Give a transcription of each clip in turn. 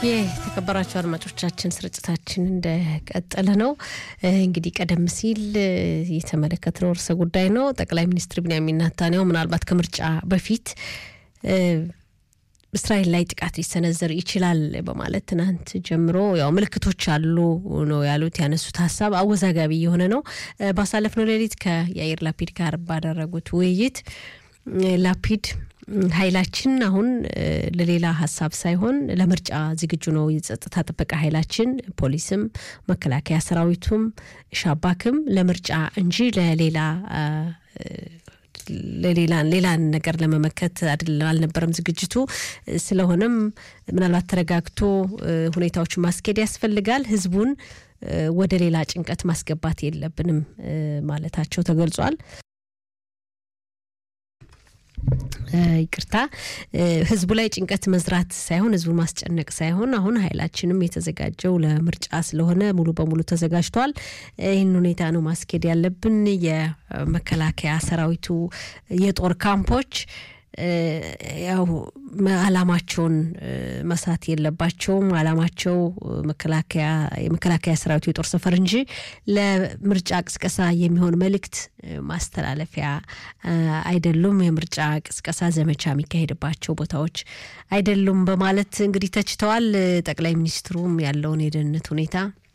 የተከበራቸው አድማጮቻችን ስርጭታችን እንደቀጠለ ነው። እንግዲህ ቀደም ሲል የተመለከትነው ርዕሰ ጉዳይ ነው። ጠቅላይ ሚኒስትር ቢንያሚን ኔታንያሁ ምናልባት ከምርጫ በፊት እስራኤል ላይ ጥቃት ሊሰነዘር ይችላል በማለት ትናንት ጀምሮ ያው ምልክቶች አሉ ነው ያሉት። ያነሱት ሀሳብ አወዛጋቢ የሆነ ነው። ባሳለፍነው ሌሊት ከያኢር ላፒድ ጋር ባደረጉት ውይይት ላፒድ ኃይላችን አሁን ለሌላ ሀሳብ ሳይሆን ለምርጫ ዝግጁ ነው። የጸጥታ ጥበቃ ኃይላችን ፖሊስም፣ መከላከያ ሰራዊቱም፣ ሻባክም ለምርጫ እንጂ ለሌላ ለሌላን ሌላን ነገር ለመመከት አልነበረም ዝግጅቱ። ስለሆነም ምናልባት ተረጋግቶ ሁኔታዎችን ማስኬድ ያስፈልጋል። ህዝቡን ወደ ሌላ ጭንቀት ማስገባት የለብንም ማለታቸው ተገልጿል። ይቅርታ ህዝቡ ላይ ጭንቀት መዝራት ሳይሆን ህዝቡን ማስጨነቅ ሳይሆን አሁን ኃይላችንም የተዘጋጀው ለምርጫ ስለሆነ ሙሉ በሙሉ ተዘጋጅቷል። ይህን ሁኔታ ነው ማስኬድ ያለብን። የመከላከያ ሰራዊቱ የጦር ካምፖች ያው አላማቸውን መሳት የለባቸውም። አላማቸው መከላከያ የመከላከያ ሰራዊቱ የጦር ሰፈር እንጂ ለምርጫ ቅስቀሳ የሚሆን መልእክት ማስተላለፊያ አይደሉም። የምርጫ ቅስቀሳ ዘመቻ የሚካሄድባቸው ቦታዎች አይደሉም በማለት እንግዲህ ተችተዋል። ጠቅላይ ሚኒስትሩም ያለውን የደህንነት ሁኔታ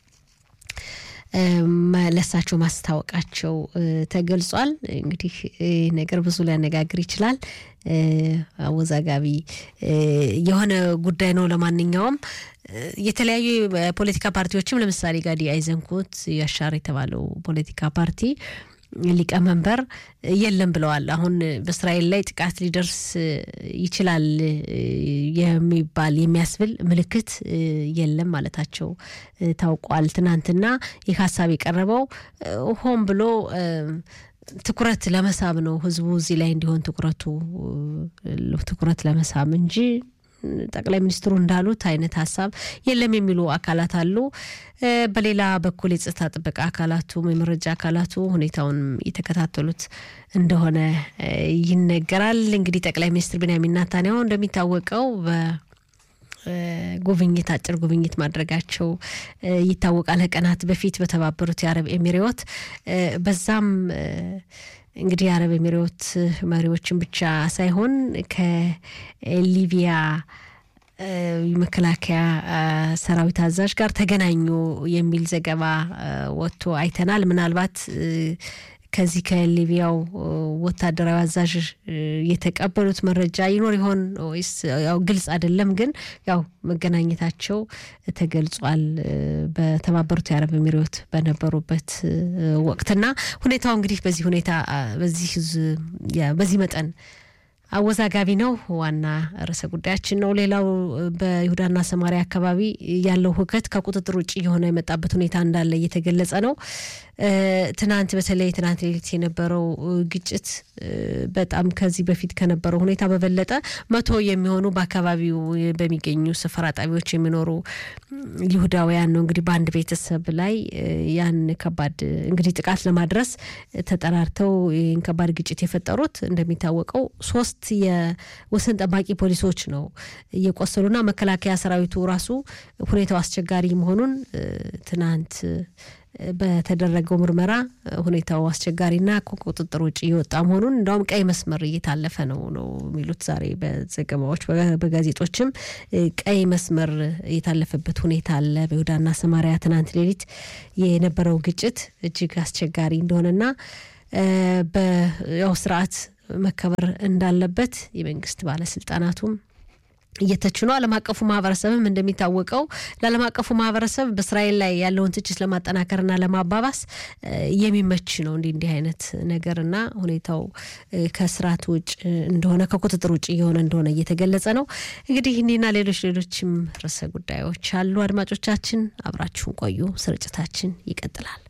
ለሳቸው ማስታወቃቸው ተገልጿል። እንግዲህ ነገር ብዙ ሊያነጋግር ይችላል። አወዛጋቢ የሆነ ጉዳይ ነው። ለማንኛውም የተለያዩ ፖለቲካ ፓርቲዎችም ለምሳሌ ጋዲ አይዘንኩት ያሻር የተባለው ፖለቲካ ፓርቲ ሊቀመንበር የለም ብለዋል። አሁን በእስራኤል ላይ ጥቃት ሊደርስ ይችላል የሚባል የሚያስብል ምልክት የለም ማለታቸው ታውቋል። ትናንትና ይህ ሀሳብ የቀረበው ሆን ብሎ ትኩረት ለመሳብ ነው። ህዝቡ እዚህ ላይ እንዲሆን ትኩረቱ ትኩረት ለመሳብ እንጂ ጠቅላይ ሚኒስትሩ እንዳሉት አይነት ሀሳብ የለም የሚሉ አካላት አሉ። በሌላ በኩል የጸጥታ ጥበቃ አካላቱም የመረጃ አካላቱ ሁኔታውን የተከታተሉት እንደሆነ ይነገራል። እንግዲህ ጠቅላይ ሚኒስትር ቢንያሚን ኔታንያሁ እንደሚታወቀው ጉብኝት አጭር ጉብኝት ማድረጋቸው ይታወቃል። ከቀናት በፊት በተባበሩት የአረብ ኤሚሬዎት በዛም እንግዲህ የአረብ ኤሚሬዎት መሪዎችን ብቻ ሳይሆን ከሊቢያ መከላከያ ሰራዊት አዛዥ ጋር ተገናኙ የሚል ዘገባ ወጥቶ አይተናል። ምናልባት ከዚህ ከሊቢያው ወታደራዊ አዛዥ የተቀበሉት መረጃ ይኖር ይሆን ወይስ ያው ግልጽ አይደለም። ግን ያው መገናኘታቸው ተገልጿል በተባበሩት የአረብ ኤሚሬት በነበሩበት ወቅትና ሁኔታው እንግዲህ በዚህ ሁኔታ በዚህ በዚህ መጠን አወዛጋቢ ነው። ዋና ርዕሰ ጉዳያችን ነው። ሌላው በይሁዳና ሰማሪያ አካባቢ ያለው ሁከት ከቁጥጥር ውጭ የሆነ የመጣበት ሁኔታ እንዳለ እየተገለጸ ነው። ትናንት በተለይ ትናንት ሌሊት የነበረው ግጭት በጣም ከዚህ በፊት ከነበረው ሁኔታ በበለጠ መቶ የሚሆኑ በአካባቢው በሚገኙ ሰፈራ ጣቢያዎች የሚኖሩ ይሁዳውያን ነው እንግዲህ በአንድ ቤተሰብ ላይ ያን ከባድ እንግዲህ ጥቃት ለማድረስ ተጠራርተው ይህን ከባድ ግጭት የፈጠሩት እንደሚታወቀው ሶስት የወሰን ጠባቂ ፖሊሶች ነው እየቆሰሉና መከላከያ ሰራዊቱ ራሱ ሁኔታው አስቸጋሪ መሆኑን ትናንት በተደረገው ምርመራ ሁኔታው አስቸጋሪና ከቁጥጥር ውጭ እየወጣ መሆኑን እንዲያውም ቀይ መስመር እየታለፈ ነው ነው የሚሉት ዛሬ በዘገባዎች በጋዜጦችም ቀይ መስመር የታለፈበት ሁኔታ አለ። በይሁዳና ሰማሪያ ትናንት ሌሊት የነበረው ግጭት እጅግ አስቸጋሪ እንደሆነና በያው ስርዓት መከበር እንዳለበት የመንግስት ባለስልጣናቱም እየተቹ ነው። ዓለም አቀፉ ማህበረሰብም እንደሚታወቀው ለዓለም አቀፉ ማህበረሰብ በእስራኤል ላይ ያለውን ትችት ለማጠናከርና ለማባባስ የሚመች ነው እንዲህ እንዲህ አይነት ነገርና ሁኔታው ከስርዓት ውጭ እንደሆነ ከቁጥጥር ውጭ እየሆነ እንደሆነ እየተገለጸ ነው። እንግዲህ እኒህና ሌሎች ሌሎችም ርዕሰ ጉዳዮች አሉ። አድማጮቻችን አብራችሁን ቆዩ። ስርጭታችን ይቀጥላል።